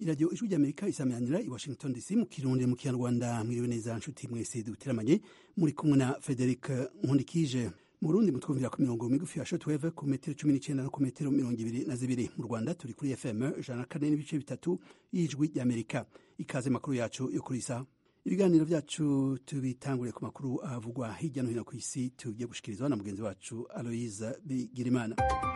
iradiyo ijwi ry'amerika isamanira i washington dc mu kirundi mu kinyarwanda mwiriwe neza nshuti mwese duteramanye muri kumwe na frederic nkundikije mu burundi mutwumvira ku mirongo migufi ya shotweve ku metero cumi n'icenda no ku metero mirongo ibiri na zibiri mu rwanda turi kuri fm ijana na kane n'ibice bitatu y'ijwi ry'amerika ikaze makuru yacu yo kuri isa ibiganiro vyacu tubitanguriye ku makuru avugwa hirya no hino ku isi tugiye gushikirizwa na mugenzi wacu aloise bigirimana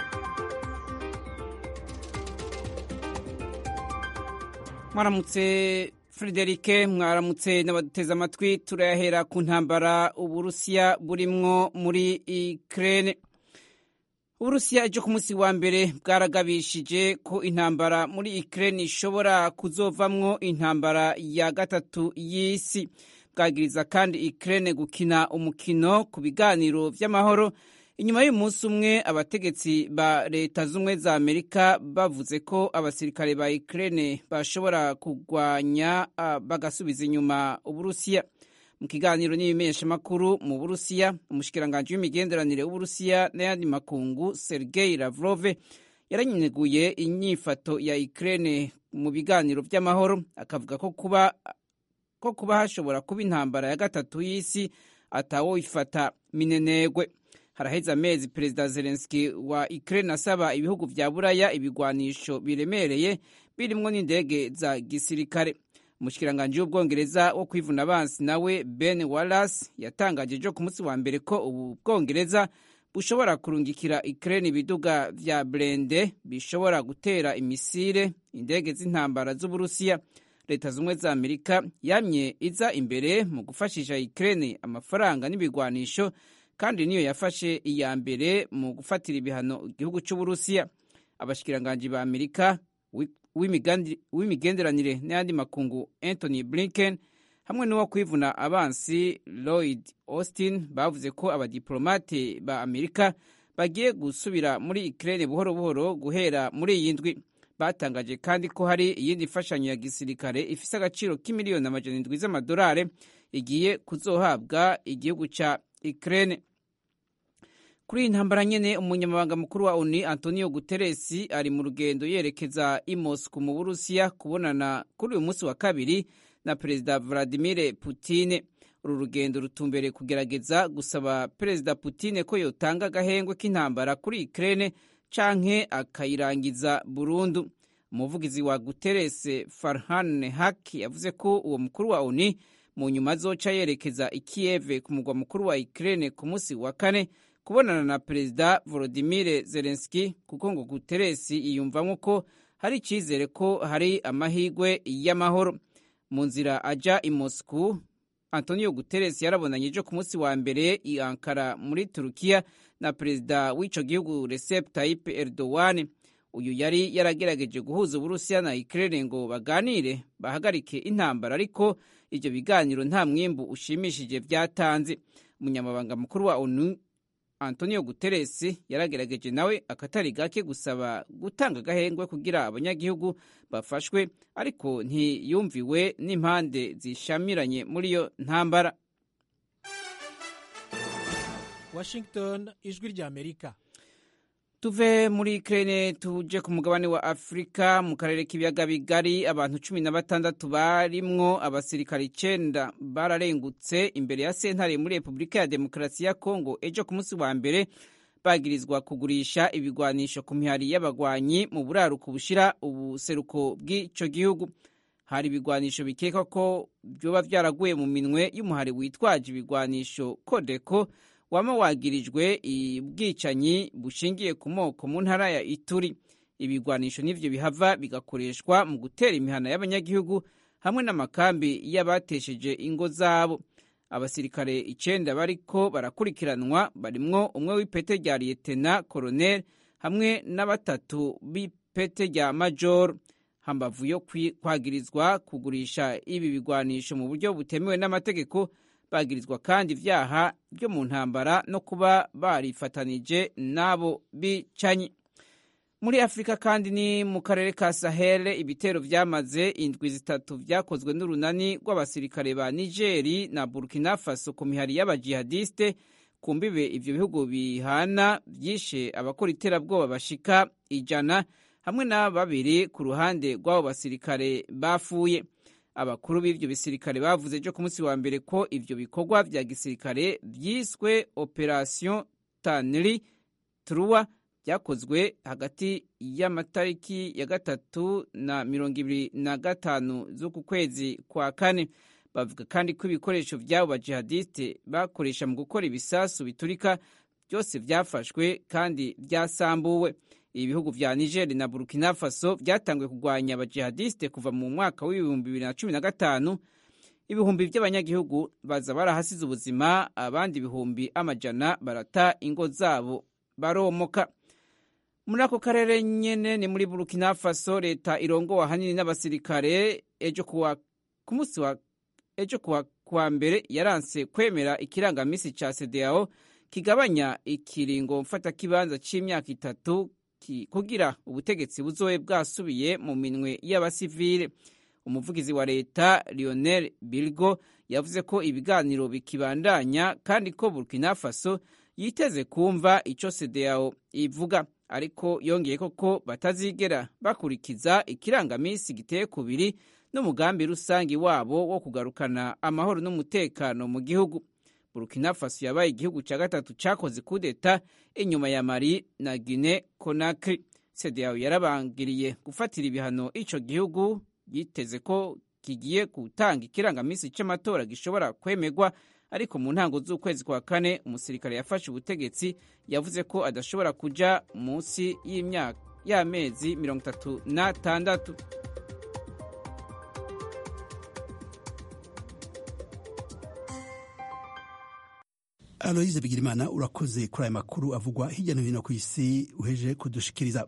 mwaramutse frederike mwaramutse n'abaduteze amatwi turayahera ku ntambara uburusiya burimwo muri ukraine uburusiya ejo ku munsi wa mbere bwaragabishije ko intambara muri ukraine ishobora kuzovamwo intambara ya gatatu y'isi bwagiriza kandi ukraine gukina umukino ku biganiro vy'amahoro inyuma y'umunsi umwe abategetsi ba leta z'ubumwe za amerika bavuze ko abasirikare ba ukraine bashobora kurwanya bagasubiza inyuma uburusiya mu kiganiro n'ibimenyeshamakuru mu burusiya umushikiranganji w'imigenderanire w'uburusiya n'ayandi makungu sergei lavrove yaranyeguye inyifato ya ukraine mu biganiro vy'amahoro akavuga ko kuba ko kuba hashobora kuba intambara ya gatatu y'isi atawoifata minenegwe haraheze amezi perezida zelenski wa ukraine asaba ibihugu vya buraya ibigwanisho biremereye birimwo n'indege za gisirikare umushikiranganji w'ubwongereza wo kwivuna abansi nawe ben wallace yatangaje ejo ku munsi wa mbere ko ubu bwongereza bushobora kurungikira ukraine ibiduga vya brende bishobora gutera imisire indege z'intambara z'uburusiya leta zumwe za amerika yamye iza imbere mu gufashisha ukraine amafaranga n'ibigwanisho kandi niyo yafashe iya mbere mu gufatira ibihano igihugu cy'uburusiya abashikiranganji ba amerika w'imigenderanire n'ayandi makungu anthony blinken hamwe n'uwo kwivuna abansi lloyd austin bavuze ko abadiplomate ba amerika bagiye gusubira muri ukraine buhoro buhoro guhera muri iyi ndwi batangaje kandi ko hari iyindi mfashanyo ya gisirikare ifise agaciro k'imiliyoni amajana indwi z'amadolari igiye kuzohabwa igihugu ca ukraine kuri iyi ntambara nyene umunyamabanga mukuru wa oni antonio guteresi ari mu rugendo yerekeza i moscow mu burusiya kubonana kuri uyu munsi wa kabiri na perezida vladimir putine uru rugendo rutumbereye kugerageza gusaba perezida putine ko yotanga agahengwe k'intambara kuri ukraine canke akayirangiza burundu umuvugizi wa guteresi farhan hak yavuze ko uwo mukuru wa oni mu nyuma azoca yerekeza i kiev ku mugwa mukuru wa ukraine ku munsi wa kane kubonana na perezida volodimir zelenski kuko ngo guteresi yiyumvamo ko hari icyizere ko hari amahirwe y'amahoro mu nzira aja i moscow antonio guteresi yarabonanye ejo ku munsi wa mbere i ankara muri turukiya na perezida w'ico gihugu recep tayyip erdogan uyu yari yaragerageje guhuza uburusiya na ukraine ngo baganire bahagarike intambara ariko ivyo biganiro nta mwimbu ushimishije vyatanze umunyamabanga mukuru wa onu antonio guterres yaragerageje nawe akatari gake gusaba gutanga agahengwe kugira abanyagihugu bafashwe ariko ntiyumviwe n'impande zishamiranye muri iyo ntambara washington ijwi rya amerika tuve muri ukraine tuje ku mugabane wa afurika mu karere k'ibiyaga bigari abantu cumi na batandatu barimwo abasirikari icenda bararengutse imbere ya sentare muri repubulika ya demokarasi ya kongo ejo ku munsi wa mbere bagirizwa kugurisha ibigwanisho ku mihari y'abagwanyi mu buraruko bushira ubuseruko bw'ico gihugu hari ibigwanisho bikekwa ko vyoba vyaraguye mu minwe y'umuhari witwaje ibigwanisho kodeko wama wagirijwe ubwicanyi bushingiye ku moko mu ntara ya ituri ibigwanisho n'ivyo bihava bigakoreshwa mu gutera imihana y'abanyagihugu hamwe n'amakambi y'abatesheje ingo zabo abasirikare icenda bariko barakurikiranwa barimwo umwe w'ipete rya liyetena koroneli hamwe na batatu b'ipete rya majoro hambavu yo kwagirizwa kugurisha ibi bigwanisho mu buryo butemewe n'amategeko bagirizwa kandi ivyaha byo mu ntambara no kuba barifatanije n'abo bicanyi muri afurika kandi ni mu karere ka sahel ibitero vyamaze indwi zitatu vyakozwe n'urunani rw'abasirikare ba nigeri na burkina faso ku mihari y'abajihadiste ku mbibe ivyo bihugu bihana vyishe abakora iterabwoba bashika ijana hamwe na babiri ku ruhande rw'abo basirikare bafuye abakuru b'ivyo bisirikare bavuze ejo ku munsi wa mbere ko ivyo bikorwa vya gisirikare vyiswe operation tanri truwa byakozwe hagati y'amatariki ya gatatu na mirongo ibiri na gatanu z'uku kwezi kwa kane bavuga kandi ko ibikoresho vy'abo bajihadiste bakoresha mu gukora ibisasu biturika byose vyafashwe kandi vyasambuwe ibihugu vya niger na burkina faso vyatanguye kurwanya abajihadiste kuva mu mwaka w'ibihumbi bibiri na cumi na gatanu ibihumbi vy'abanyagihugu baza barahasize ubuzima abandi ibihumbi amajana barata ingo zabo baromoka muri ako karere nyene ni muri burkina faso leta irongowe ahanini n'abasirikare ejo kuwa ku munsi wa ejo kuwa, kuwa mbere yaranse kwemera ikirangamisi ca CEDEAO kigabanya ikiringo mfatakibanza c'imyaka itatu ki, kugira ubutegetsi buzobe bwasubiye mu minwe y'abasivile umuvugizi wa leta Lionel Bilgo yavuze ko ibiganiro bikibandanya kandi ko Burkina Faso yiteze kumva ico CEDEAO ivuga ariko yongeye ko batazigera bakurikiza ikirangamisi giteye kubiri n'umugambi rusangi wabo wo kugarukana amahoro n'umutekano mu gihugu burkina faso yabaye igihugu cya gatatu cyakoze kudeta inyuma ya mali na guine conakry cedeao yarabangiriye gufatira ibihano ico gihugu yiteze ko kigiye gutanga ikirangamisi c'amatora gishobora kwemegwa ariko mu ntango z'ukwezi kwa kane umusirikare yafashe ubutegetsi yavuze ko adashobora kuja munsi y'imyaka y'amezi mirongo itatu n'atandatu aloyize bigirimana urakoze kuri aya makuru avugwa hirya no hino ku isi uheje kudushikiriza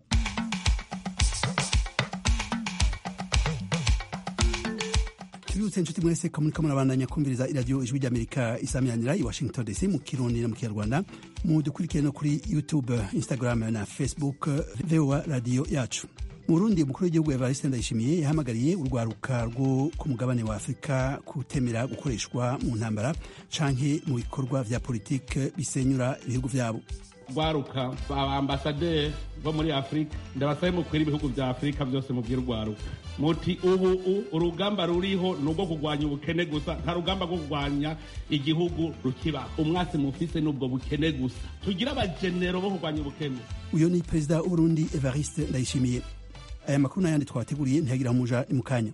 tubibutse inshuti mwese ko muriko murabandanya kumviriza iradiyo ijwi ry'amerika isamiranira i washington dc mu kirundi no mu kinyarwanda mudukurikire no kuri youtube instagram na facebook voa radiyo yacu mu burundi umukuru w'igihugu evariste ndayishimiye yahamagariye urwaruka rwo ku mugabane wa afurika kutemera gukoreshwa mu ntambara canke mu bikorwa vya politike bisenyura ibihugu vyabo rwaruka abambasaderi bo muri afurika ndabasabe mukwira ibihugu vya afurika vyose mubwira urwaruka muti ubu urugamba ruriho ni urwo kurwanya ubukene gusa nta rugamba rwo kurwanya igihugu rukiba umwasi mufise n'ubwo bukene gusa tugire abajenero bo kurwanya ubukene uyo ni perezida w'uburundi evariste ndayishimiye aya makuru n'ayandi twabateguriye ntiyagira muja ni mu kanya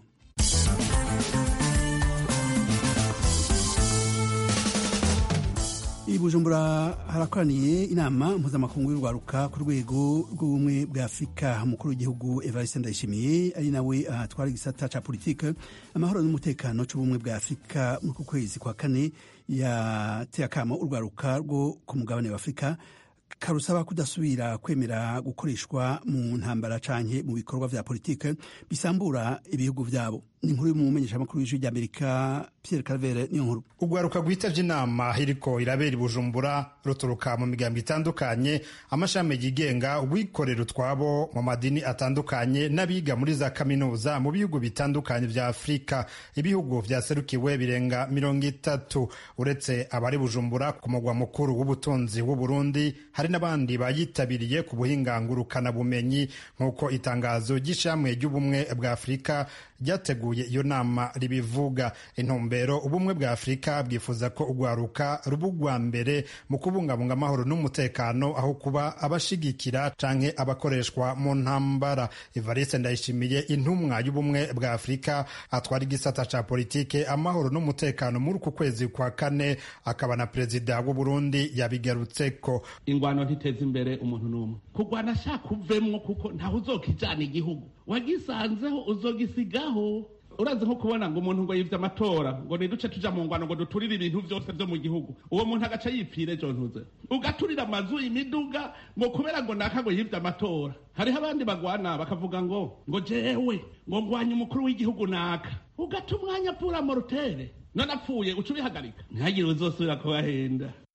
i bujumbura harakoraniye inama mpuzamakungu y'urwaruka ku rwego rw'ubumwe bwa afurika umukuru w'igihugu evariste ndayishimiye ari nawe atwara igisata ca politike amahoro n'umutekano c'ubumwe bwa afurika muri ku kwezi kwa kane yateye akamo urwaruka rwo ku mugabane wa afurika karusaba kudasubira kwemera gukoreshwa mu ntambara canke mu bikorwa vya politike bisambura ibihugu vyabo ni inkuru y'umumenyeshamakuru w'ijwi ry'amerika pierre calvere niyo nkuru urwaruka rwitavye inama iriko irabera i bujumbura ruturuka mu migambo itandukanye amashami yigenga urwikorera utwabo mu madini atandukanye n'abiga muri za kaminuza mu bihugu bitandukanye vya afurika ibihugu vyaserukiwe birenga mirongo itatu uretse abari bujumbura ku mugwa mukuru w'ubutunzi w'uburundi hari n'abandi bayitabiriye ku buhinga ngurukanabumenyi nk'uko itangazo ry'ishamwe ry'ubumwe bwa afurika ryateguye iyo nama ribivuga intumbero ubumwe bwa afurika bwifuza ko urwaruka ruba urwa mbere mu kubungabunga amahoro n'umutekano aho kuba abashigikira canke abakoreshwa mu ntambara evariste ndayishimiye intumwa y'ubumwe bwa afurika atwara igisata ca politike amahoro n'umutekano muri uku kwezi kwa kane akaba na perezida w'uburundi yabigarutseko ingwano ntiteza imbere umuntu n'umwe kurwana shaka uvemwo kuko ntawe uzokijana igihugu wagisanzeho uzogisigaho urazi nko kubona ngo umuntu ngo yivye amatora ngo niduce tuja mu ngwano ngo duturire ibintu vyose vyo mu gihugu uwo muntu agaca yipfira ejo ntuze ugaturira amazu imiduga ngo kubera ngo naka ngo yivye amatora hariho abandi bagwana bakavuga ngo ngo jewe ngo ngwanye umukuru w'igihugu naka ugata umwanya pura morutere none apfuye uca ubihagarika ntihagire uzosubira kubahenda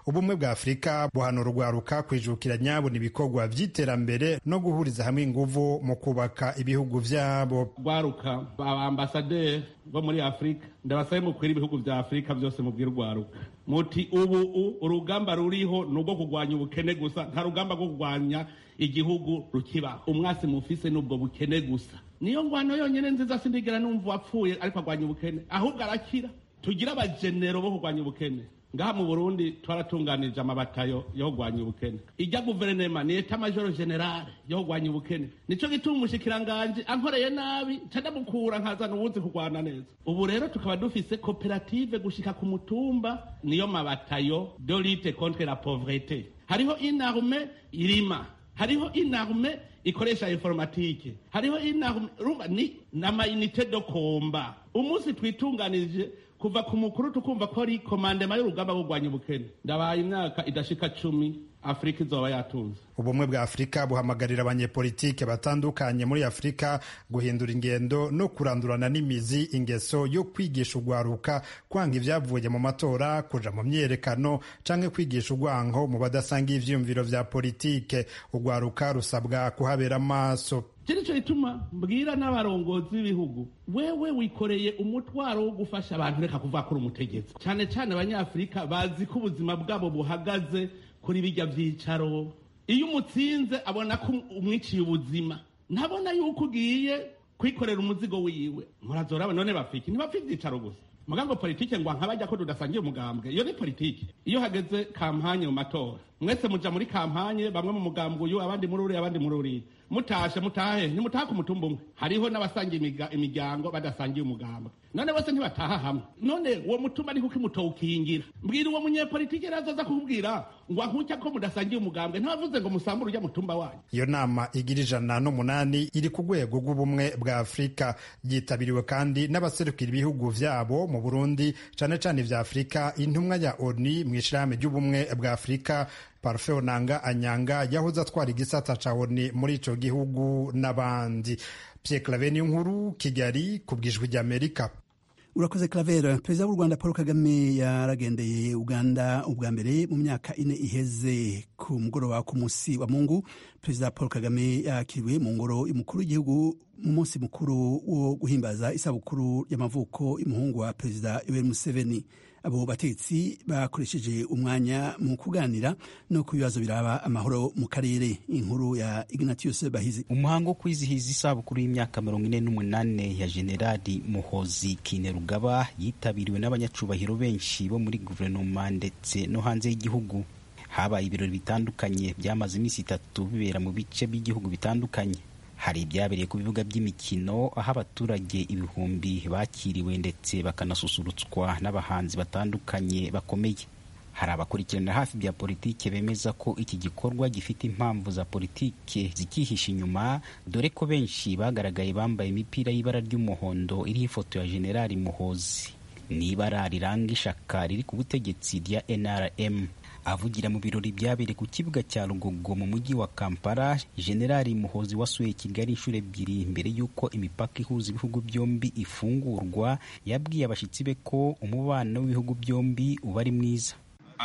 ubumwe bwa afurika buhana urwaruka kwijukira nyabona ibikorwa vy'iterambere no guhuriza hamwe inguvu mu kubaka ibihugu vyabo rwaruka abambasaderi bo muri afurika ndabasabe mukwira ibihugu vya afurika vyose mubwira urwaruka muti ubu urugamba ruriho ni urwo kurwanya ubukene gusa nta rugamba rwo kurwanya igihugu rukibaho umwasi mufise n'ubwo bukene gusa niyo ngwano yonyene nziza sindigera numva wapfuye ariko arwanya ubukene ahubwo arakira tugire abajenero bo kurwanya ubukene ngaha mu burundi twaratunganije amabatayo yo kurwanya ubukene ijya guverinema ni eta majoro generale yo kurwanya ubukene nico gituma umushikiranganje ankoreye nabi cadamukura nkazana uwuzi kurwana neza ubu rero tukaba dufise koperative gushika ku mutumba niyo mabatayo de lutte contre la pauvreté hariho inarme irima hariho inarme ikoresha informatike hariho inarme urumva ni n'amayinite do komba umunsi twitunganije kuva ku mukuru tukumva ko ari komandema y'urugamba rwo kurwanya ubukene ndabaye imyaka idashika cumi afurika izoba yatunze ubumwe bwa afurika buhamagarira abanyepolitike batandukanye muri afurika guhindura ingendo no kurandurana n'imizi ingeso yo kwigisha urwaruka kwanga ibyavuye mu matora kuja mu myiyerekano canke kwigisha urwanko mu badasanga ivyiyumviro vya politike urwaruka rusabwa kuhabera amaso kirico gituma mbwira n'abarongozi b'ibihugu wewe wikoreye umutwaro wo gufasha abantu reka kuvuga ko uri umutegetsi cyane cyane abanyafurika bazi ko ubuzima bwabo buhagaze kuri bijya byicaro iyo umutsinze abona ko umwiciye ubuzima ntabona yuko ugiye kwikorera umuzigo wiwe murazora none bafiki ntibafite ibyicaro gusa mugambo politike ngo nkabajya ko tudasangiye umugambwe iyo ni politike iyo hageze kampanye mu matora mwese muja muri kampanye bamwe mu mugambwe uyu abandi muri uriya abandi muri uriya mutashe mutahe nimutaha ku mutumba umwe hariho n'abasangiye imiryango badasangiye umugambwe none bose ntibataha hamwe none uwo mutumba ni kuko imutowukingira mbwira uwo munyepolitike rero aza kukubwira ngo ankutya ko mudasangiye umugambwe ntabavuze ngo musambure ujya mutumba wanyu iyo nama igira ijana n'umunani iri ku rwego rw'ubumwe bwa afurika yitabiriwe kandi n'abaserukira ibihugu vyabo mu burundi cane cane vya afurika intumwa ya oni mu ishirahamwe ry'ubumwe bwa afurika parfeo nanga anyanga yahoze atwara igisata ca oni muri ico gihugu n'abandi pierre clave nkuru kigali ku bwijwi ry'amerika urakoze clavera perezida w'u rwanda paul kagame yaragendeye uganda ubwa mbere mu myaka ine iheze ku mugoroba ku munsi wa mungu perezida paul kagame yakiriwe mu ngoro y'umukuru w'igihugu mu munsi mukuru wo guhimbaza isabukuru y'amavuko y'umuhungu wa perezida yoweri museveni abo batetsi bakoresheje umwanya mu kuganira no ku bibazo biraba amahoro mu karere inkuru ya ignatius bahizi umuhango wo kwizihiza isabukuru y'imyaka mirongo ine n'umunane ya generali muhozi kinerugaba yitabiriwe n'abanyacubahiro benshi bo muri guverinoma ndetse no hanze y'igihugu habaye ibirori bitandukanye byamaze iminsi itatu bibera mu bice by'igihugu bitandukanye hari ibyabereye ku bibuga by'imikino aho abaturage ibihumbi bakiriwe ndetse bakanasusurutswa n'abahanzi batandukanye bakomeye hari abakurikirana hafi bya politike bemeza ko iki gikorwa gifite impamvu za politike zikihisha inyuma dore ko benshi bagaragaye bambaye imipira y'ibara ry'umuhondo iriho ifoto ya generali muhozi ni ibara riranga ishaka riri ku butegetsi rya nrm avugira mu birori byabereye ku kibuga cya rugogo mu mujyi wa kampala generali muhozi wasuye kigali inshuro ebyiri mbere y'uko imipaka ihuza ibihugu byombi ifungurwa yabwiye abashyitsi be ko umubano w'ibihugu byombi uba ari mwiza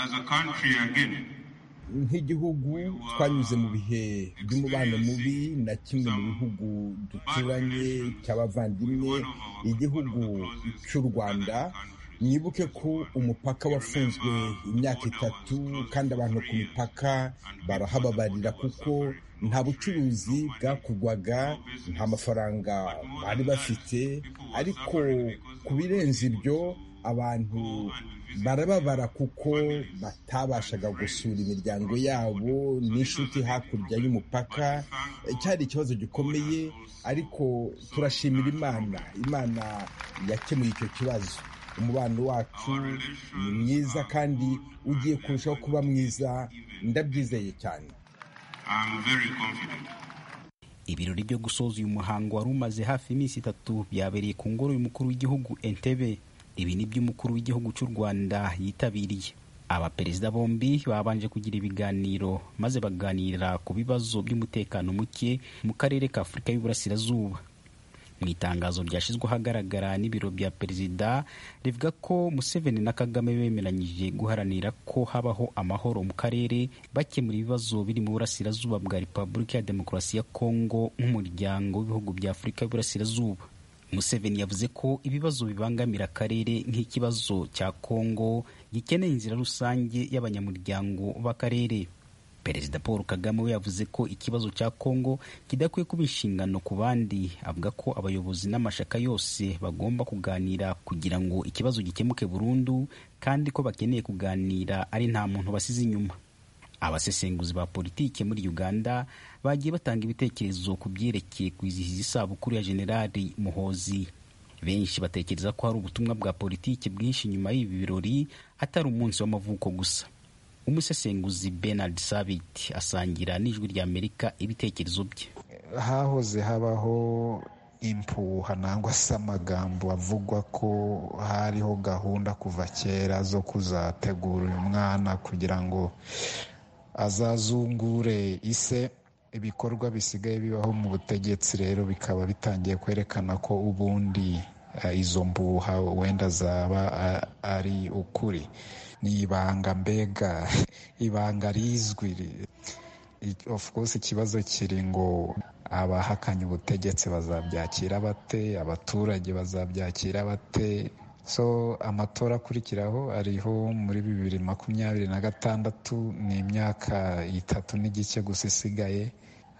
nk'igihugu twanyuze mu bihe by'umubano mubi na kimwe mu bihugu duturanye cy'abavandimwe igihugu cy'u rwanda mwibuke ko umupaka wafunzwe imyaka itatu kandi abantu ku mipaka barahababarira kuko nta bucuruzi bwakorwaga nta mafaranga bari bafite ariko ku birenze ibyo abantu barababara kuko batabashaga gusura imiryango yabo n'inshuti hakurya y'umupaka cyari ikibazo gikomeye ariko turashimira imana imana yakemuye icyo kibazo umubano wacu ni mwiza kandi ugiye kurushaho kuba mwiza ndabyizeye cyane ibirori byo gusoza uyu muhango wari umaze hafi iminsi itatu byabereye ku ngoro y'umukuru w'igihugu entebe ibi ni by'umukuru w'igihugu cy'u rwanda yitabiriye abaperezida bombi babanje kugira ibiganiro maze baganira ku bibazo by'umutekano muke mu karere ka afurika y'uburasirazuba mu itangazo ryashyizwe ahagaragara n'ibiro bya perezida rivuga ko museveni na kagame bemeranyije guharanira ko habaho amahoro mu karere bakemura ibibazo biri mu burasirazuba bwa repubulika ya demokarasi ya kongo nk'umuryango w'ibihugu bya afurika y'uburasirazuba museveni yavuze ko ibibazo bibangamira akarere nk'ikibazo cya kongo gikeneye inzira rusange y'abanyamuryango b'akarere perezida paul kagame we yavuze ko ikibazo cya kongo kidakwiye kuba inshingano ku bandi avuga ko abayobozi n'amashaka yose bagomba kuganira kugira ngo ikibazo gikemuke burundu kandi ko bakeneye kuganira ari nta muntu basize inyuma abasesenguzi ba politike muri uganda bagiye batanga ibitekerezo ku byerekeye kwizihiza isabukuru ya generali muhozi benshi batekereza ko hari ubutumwa bwa politike bwinshi nyuma y'ibi birori atari umunsi w'amavuko gusa umusesenguzi Bernard Sabit asangira n'ijwi rya Amerika ibitekerezo bye hahoze habaho impuha nangwa se amagambo avugwa ko hariho gahunda kuva kera zo kuzategura uyu mwana kugira ngo azazungure ise ibikorwa bisigaye bibaho mu butegetsi rero bikaba bitangiye kwerekana ko ubundi izo mbuha wenda zaba ari ukuri ni ibanga mbega ibanga rizwi of course ikibazo kiri ngo abahakanye ubutegetsi bazabyakira bate abaturage bazabyakira bate so amatora akurikiraho ariho muri bibiri makumyabiri na gatandatu ni imyaka itatu n'igice gusa isigaye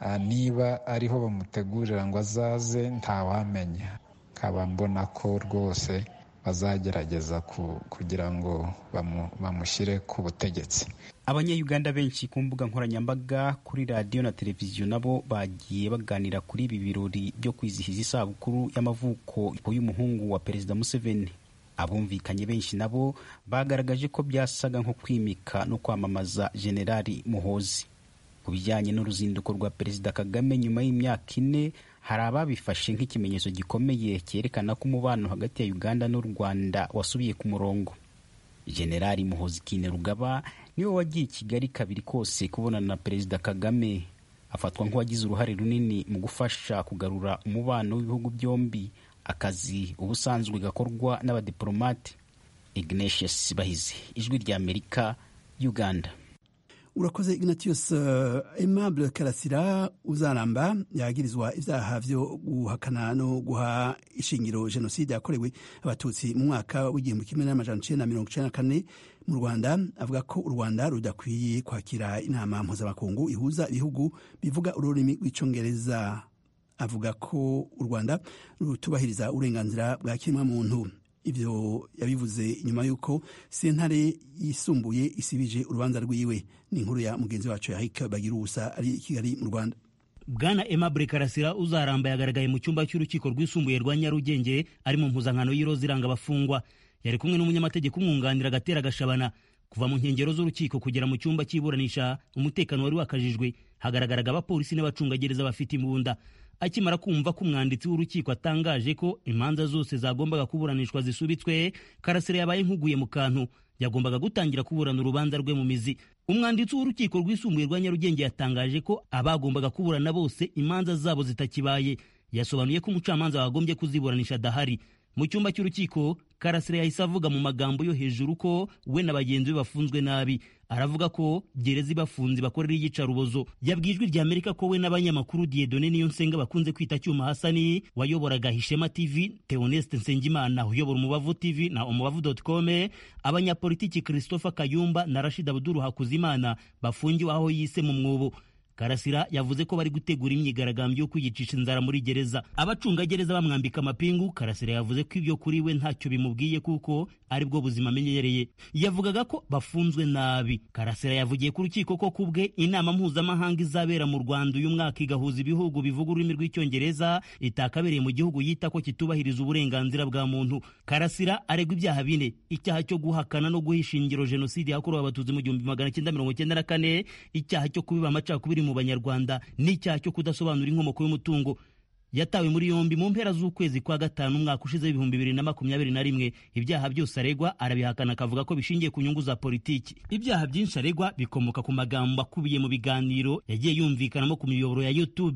niba ariho bamutegurira ngo azaze ntawamenya nkaba mbona ko rwose bazagerageza kugira ngo bamushyire ku butegetsi abanyayuganda benshi ku mbuga nkoranyambaga kuri radiyo na televiziyo nabo bagiye baganira kuri ibi birori byo kwizihiza isabukuru y'amavuko y'umuhungu wa perezida museveni abumvikanye benshi nabo bagaragaje ko byasaga nko kwimika no kwamamaza generali muhozi ku bijyanye n'uruzinduko rwa perezida kagame nyuma y'imyaka ine hari ababifashe nk'ikimenyetso gikomeye cyerekana ko umubano hagati ya uganda n'u rwanda wasubiye ku murongo generali muhozi rugaba niwe wagiye i kigali kabiri kose kubonana na perezida kagame afatwa nk'uwagize uruhare runini mu gufasha kugarura umubano w'ibihugu byombi akazi ubusanzwe gakorwa n'abadiplomate ignatius bahizi ijwi rya amerika uganda urakoze ignatius uh, aimable karasira uzaramba yagirizwa ibyaha byo guhakana no guha ishingiro jenoside yakorewe abatutsi mu mwaka w'igihumbi kimwe n'amajana icenda na mirongo icenda na kane mu rwanda avuga ko u rwanda rudakwiye kwakira inama mpuzamakungu ihuza ibihugu bivuga ururimi rw'icongereza avuga ko u rwanda rutubahiriza uburenganzira bwa kiremwamuntu ibyo yabivuze nyuma y'uko sentare yisumbuye isibije urubanza rwiwe ni inkuru ya mugenzi wacu yahika bagira ubusa ari i kigali mu rwanda bwana aimable karasira uzaramba yagaragaye mu cyumba cy'urukiko rwisumbuye rwa nyarugenge ari mu mpuzankano y'iroza iranga abafungwa yari kumwe n'umunyamategeko umwunganira agatera gashabana kuva mu nkengero z'urukiko kugera mu cyumba cy'iburanisha umutekano wari wakajijwe hagaragaraga abapolisi n'abacungagereza bafite imbunda akimara kumva ko umwanditsi w'urukiko atangaje ko imanza zose zagombaga kuburanishwa zisubitswe karasira yabaye nk'uguye mu kantu yagombaga gutangira kuburana urubanza rwe mu mizi umwanditsi w'urukiko rwisumbuye rwa nyarugenge yatangaje ko abagombaga kuburana bose imanza zabo zitakibaye yasobanuye ko umucamanza wagombye kuziburanisha adahari mu cyumba cy'urukiko karasira yahise avuga mu magambo yo hejuru ko we na bagenzi be bafunzwe nabi aravuga ko gereza ibafunze bakorera iyicarubozo yabwiye ijwi rya amerika ko we n'abanyamakuru diedone niyo nsenga bakunze kwita cyuma hasani wayoboraga hishema tv theoneste nsengimana uyobora umubavu tv na umubavu com abanyapolitiki christopher kayumba na rashid abuduru hakuzimana bafungiwe aho yise mu mwobo karasira yavuze ko bari gutegura imyigaragambyo yo kwiyicisha inzara muri gereza abacungagereza bamwambika amapingu karasira yavuze ko ibyo kuri we ntacyo bimubwiye kuko ari bwo buzima amenyereye yavugaga ko bafunzwe nabi karasira yavugiye ku rukiko ko ku bwe inama mpuzamahanga izabera mu rwanda uyu mwaka igahuza ibihugu bivuga ururimi rw'icyongereza itakabereye mu gihugu yita ko kitubahiriza uburenganzira bwa muntu karasira aregwa ibyaha bine icyaha cyo guhakana no guha ishingiro jenoside yakorewe abatutsi mu gihumbi magana cyenda mirongo cyenda na kane icyaha cyo kubiba amacakubiri mu banyarwanda n'icyaha cyo kudasobanura inkomoko y'umutungo yatawe muri yombi mu mpera z'ukwezi kwa gatanu umwaka ushize w'ibihumbi bibiri na makumyabiri na rimwe ibyaha byose aregwa arabihakana akavuga ko bishingiye ku nyungu za politiki ibyaha byinshi aregwa bikomoka ku magambo akubiye mu biganiro yagiye yumvikanamo ku miyoboro ya youtube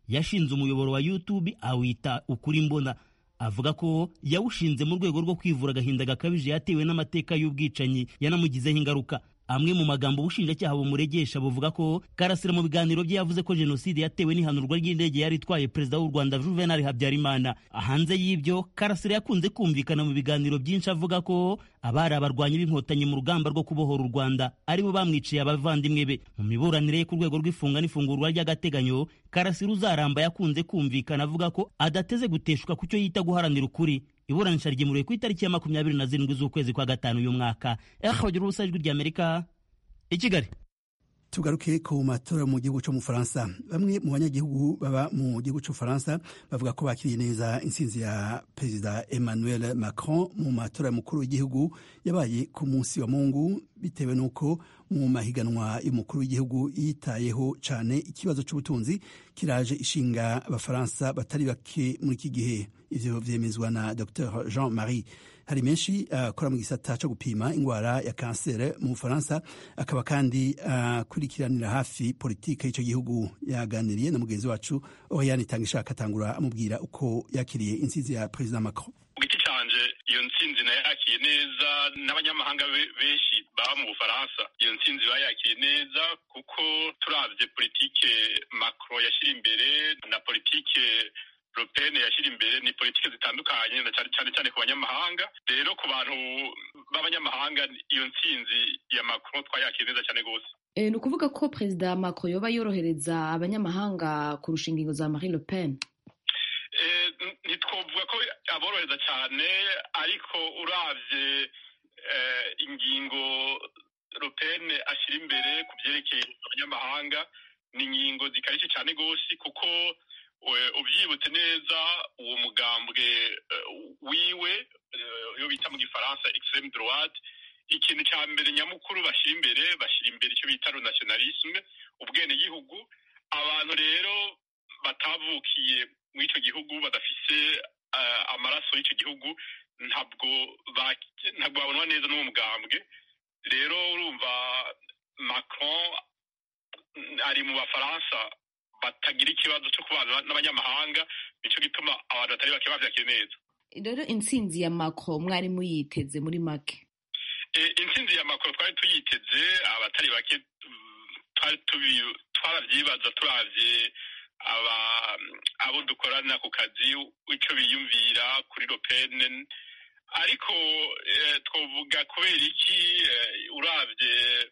yashinze umuyoboro wa youtube awita ukuri mbona avuga ko yawushinze mu rwego rwo kwivura agahinda gakabije yatewe n'amateka y'ubwicanyi yanamugizeho ingaruka amwe mu magambo ubushinjacyaha bumuregesha buvuga ko karasira mu biganiro bye yavuze ko jenoside yatewe n'ihanurwa ry'indege yari itwaye perezida w'u rwanda juvenal habyarimana hanze y'ibyo karasira yakunze kumvikana mu biganiro byinshi avuga ko abari abarwanyi b'inkotanyi mu rugamba rwo kubohora u rwanda aribo bamwiciye abavandimwe be mu miburanire ye ku rwego rw'ifunga n'ifungurwa ry'agateganyo karasira uzaramba yakunze kumvikana avuga ko adateze guteshuka ku cyo yita guharanira ukuri iburanisha ryimuriwe ku itariki ya makumyabiri na zirindwi z'ukwezi kwa gatanu uyu mwaka ehagira ubusa ijwi ry'amerika i kigali tugaruke ku matora mu gihugu cyo mu Faransa bamwe mu banyagihugu baba mu gihugu cyo Faransa bavuga ko bakiriye neza intsinzi ya perezida Emmanuel Macron mu matora mukuru w'igihugu yabaye ku munsi wa Mungu bitewe n'uko mu mahiganwa y'umukuru w'igihugu yitayeho cyane ikibazo cy'ubutunzi kiraje ishinga abafaransa batari bake muri iki gihe ivyo vyemezwa na Dr Jean Marie hari menshi akora uh, mu gisata cyo gupima indwara ya kansere mu Bufaransa akaba kandi akurikiranira uh, hafi politike y'icyo gihugu yaganiriye na mugenzi wacu Oriane Tangishaka atangura amubwira uko yakiriye intsinzi ya Perezida Macron ku giti canje iyo ntsinzi nayakiye neza n'abanyamahanga benshi baba mu bufaransa iyo ntsinzi bayakiye neza kuko turavye politike Macron yashyira imbere na politike europene yashyira imbere ni politiki zitandukanye cyane cyane ku banyamahanga rero ku bantu b'abanyamahanga iyo ntsinzi ya Macron twayakiye neza cyane rwose e, ni ukuvuga ko perezida Macron yoba yorohereza abanyamahanga kurusha ingingo za Marie Le Pen ntitwovuga ko aborohereza cyane ariko uravye ingingo Le Pen ashyira imbere ku byerekeye abanyamahanga ni ingingo zikarishye cyane rwose kuko ubyibutse neza uwo mugambwe wiwe iyo bita mu gifaransa extreme droite ikintu cya mbere nyamukuru bashyira imbere bashyira imbere icyo bita nationalisme ubwenegihugu abantu rero batavukiye muri icyo gihugu badafise amaraso y'icyo gihugu ntabwo ntabwo babonwa neza n'uwo mugambwe rero urumva Macron ari mu bafaransa batagira ikibazo cyo kubana n'abanyamahanga nicyo gituma abantu batari bake bavyakira neza rero intsinzi ya Macron mwari muyiteze muri make intsinzi ya Macron twari tuyiteze abatari bake twarabyibaza turavye abo dukorana ku kazi icyo biyumvira kuri Le Pen ariko twavuga kubera iki uravye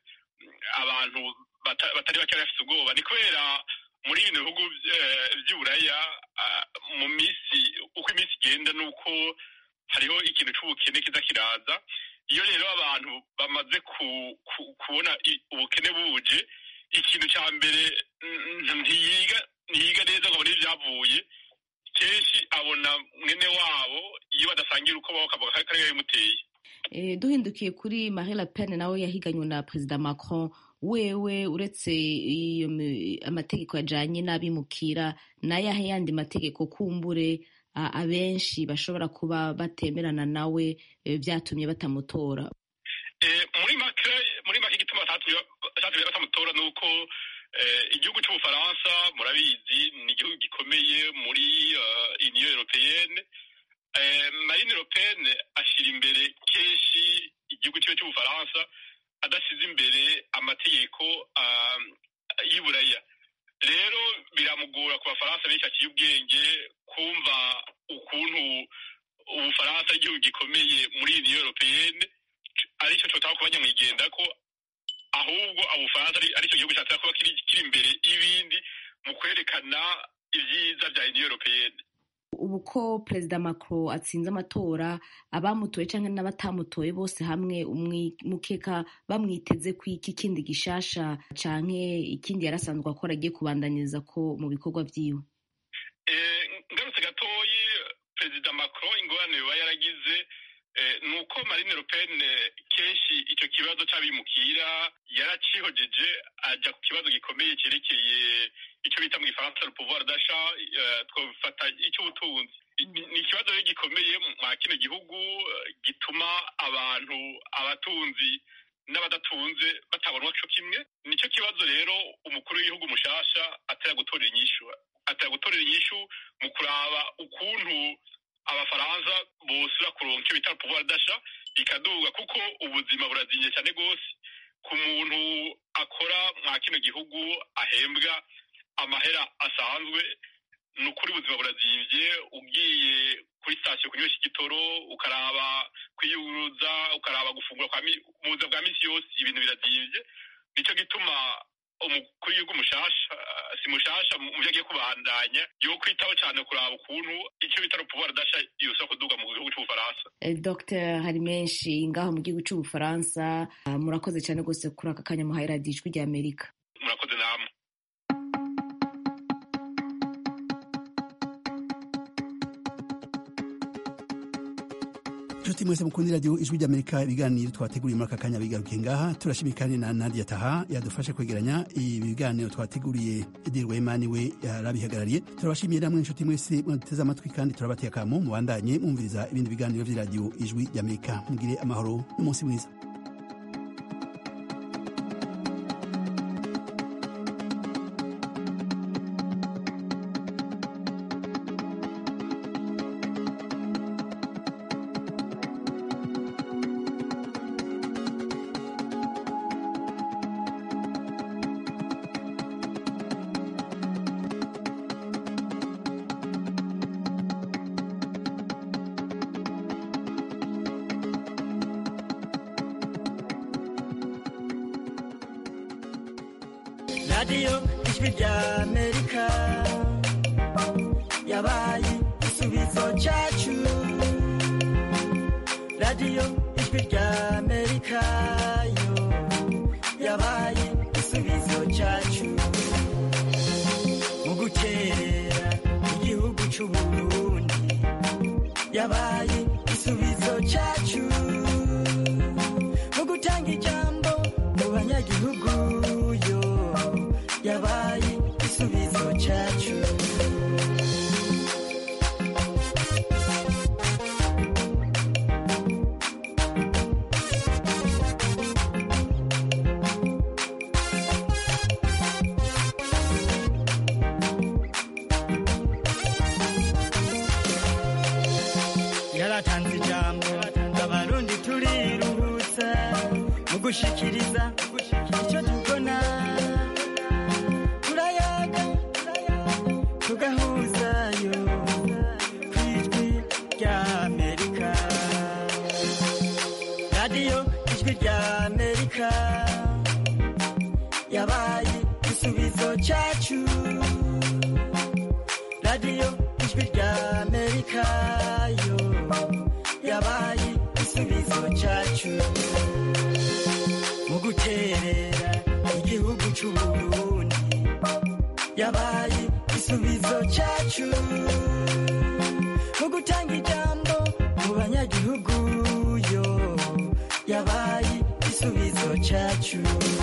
abantu batari bake bafite ubwoba ni kubera muri bino bihugu by'uburaya mu minsi uko iminsi igenda ni uko hariho ikintu cy'ubukene kiza kiraza iyo rero abantu bamaze kubona ubukene buje ikintu cya mbere ntiyiga ntiyiga neza ngo abone ibyavuye kenshi abona mwene wabo iyo badasangira uko baho akavuga ko ariyo bimuteye duhindukiye kuri Marie Le Pen nawe yahiganywe na perezida Macron wewe uretse iyo amategeko yajanye n'abimukira n'ayahe yandi mategeko kumbure abenshi bashobora kuba batemerana nawe byatumye batamutora muri make muri make igituma cyatumye batamutora ni uko igihugu cy'ubufaransa murabizi ni igihugu gikomeye muri uniyo europeyenne marine le pen ashyira imbere kenshi igihugu cyiwe cy'ubufaransa adasize imbere amategeko y'uburaya rero biramugora ku bafaransa benshi aciye ubwenge kumva ukuntu ubufaransa ari igihugu gikomeye muri uniyo europeyenne aricyo cyotaba kuba nyamwigenda ko ahubwo ubufaransa aricyo gihugu cyatera kuba kiri imbere y'ibindi mu kwerekana ibyiza bya uniyo europeyenne ubu ko perezida Macron atsinze amatora abamutoye cyangwa n'abatamutoye bose hamwe mukeka bamwiteze ku iki kindi gishasha canke ikindi yari asanzwe akora agiye kubandanyiriza ko mu bikorwa vyiwe ngarutse gatoyi perezida Macron ingorane yoba yaragize ni uko Marine Le Pen kenshi icyo kibazo cy'abimukira yaracihojeje ajya ku kibazo gikomeye cyerekeye icyo bita mu gifaransa le pouvoir d'achat twafata icy'ubutunzi ni ikibazo rero gikomeye mwa kino gihugu gituma abantu abatunzi n'abadatunze batabonwa co kimwe nicyo kibazo rero umukuru w'igihugu mushasha atera gutorera inyishu atari gutorera inyishu mu kuraba ukuntu abafaransa bosura kuronka icyo bita pouvoir d'achat ikaduga kuko ubuzima burazinye cyane rwose ku muntu akora mwa kino gihugu ahembwa amahera asanzwe ni ukuri ubuzima burazimvye ugiye kuri sitasiyo kunywesha igitoro ukaraba kwiyuruza ukaraba gufungura kwa mu buzima bwa misi yose ibintu birazimvye nico gituma umukuru w'igihugu mushasha si mushasha mu vyo agiye kubandanya yo kwitaho cane kuraba ukuntu icyo bita pouvoir d'achat yosaba kuduga mu gihugu c'ubufaransa dr hari menshi ngaho mu gihugu c'ubufaransa murakoze cyane rwose kuri aka kanya muhaye radiyo ijwi rya amerika murakoze namwe inshuti mwese mukunda iradiyo ijwi ry'amerika ibiganiro twateguriye muri aka kanya bigarukiye ngaha turashimira kandi na nadia taha yadufashe kwegeranya ibi biganiro twateguriye edirwa imani we yarabihagarariye turabashimiye namwe inshuti mwese mwateze amatwi kandi turabateye akamo mubandanye mwumviriza ibindi biganiro by'iradiyo ijwi ry'amerika mugire amahoro n'umunsi mwiza radiyo ijwi rya amerika yabaye igisubizo cyacu radiyo ijwi rya amerika yo yabaye igisubizo cyacu mu gukerera igihugu cy'uburundi yabaye igisubizo cyacu mu gutanga ijambo mu banyagihugu yo yabaye igisubizo cyacu yaratanze ijambo abarundi turiruhutsa mu gushikiriza icyo tubona turayaga tugahuzayo ku ijwi rya amerika radiyo ijwi rya amerika yabaye igisubizo cyacu radiyo ijwi rya amerika yo yabaye igisubizo cyacu mu guterera igihugu cy'uburundi yabaye igisubizo cyacu mu gutanga ijambo mu banyagihugu yo yabaye igisubizo cyacu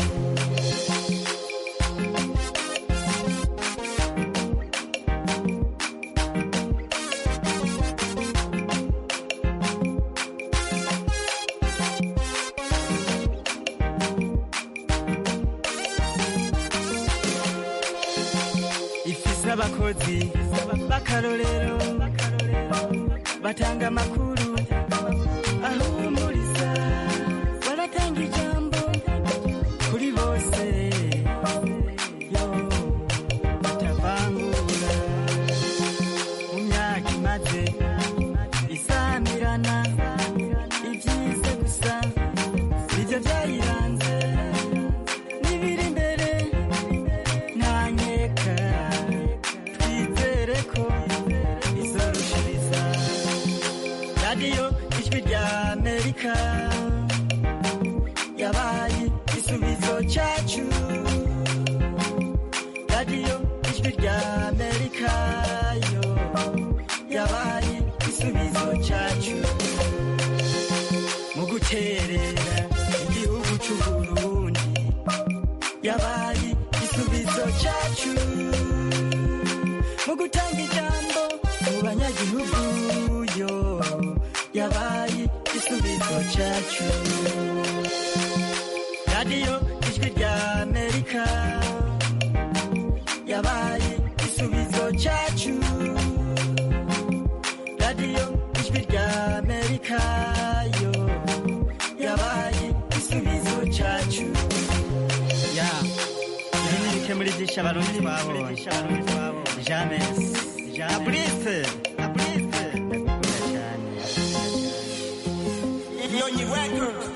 ifise abakozi b'akarorero batanga amakuru ahumuriza baratanga ijambo kuri bose yo batavangura mu myaka imaze isamirana ibyiza gusa nibyo byayiranze n'ibiri imbere ntanyeka twizere ko izorushiriza radiyo ijwi rya amerika yabaye igisubizo cyacu radiyo ijwi rya amerika yo yabaye igisubizo cyacu mu guterera igihugu cy'uburundi yabaye igisubizo cyacu mu gutanga ijambo mu banyagihugu yo yabaye igisubizo cyacu radiyo ijwi rya amerika yabaye igisubizo yayo yabaye igisubizo cyacu ya ibi ni bike muri byinshi abarundi twabonye james abrise abrise ndagukunda cyane Nyonyi Records